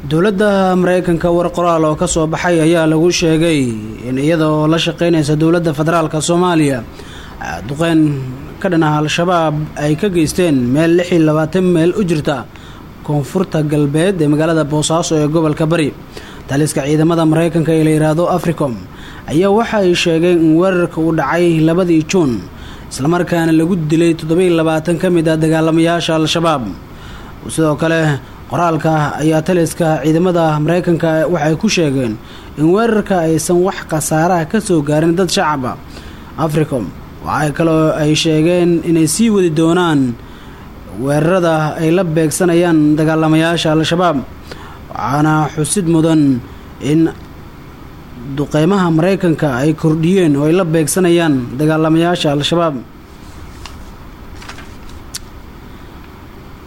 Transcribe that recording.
dowladda mareykanka war qoraal oo ka soo baxay ayaa lagu sheegay in iyada oo la shaqeynaysa dowladda federaalka soomaaliya duqeyn ka dhanaha al-shabaab ay ka geysteen meel lix iyo labaatan meel u jirta koonfurta galbeed ee magaalada boosaaso ee gobolka bari taliska ciidamada mareykanka ee la yidhaahdo africom ayaa waxa ay sheegeen in weerarka uu dhacay labadii juun islamarkaana lagu dilay toddobiiy labaatan ka mid ah dagaalamayaasha al-shabaab sidoo kale qoraalka ayaa taliska ciidamada mareykanka waxay ku sheegeen in weerarka aysan wax khasaaraha ka soo gaarin dad shacaba africom waxay kaloo ay sheegeen inay sii wadi doonaan weerarada ay la beegsanayaan dagaalamayaasha al-shabaab waxaana xusid mudan in duqeymaha mareykanka ay kordhiyeen oo ay la beegsanayaan dagaalamayaasha al-shabaab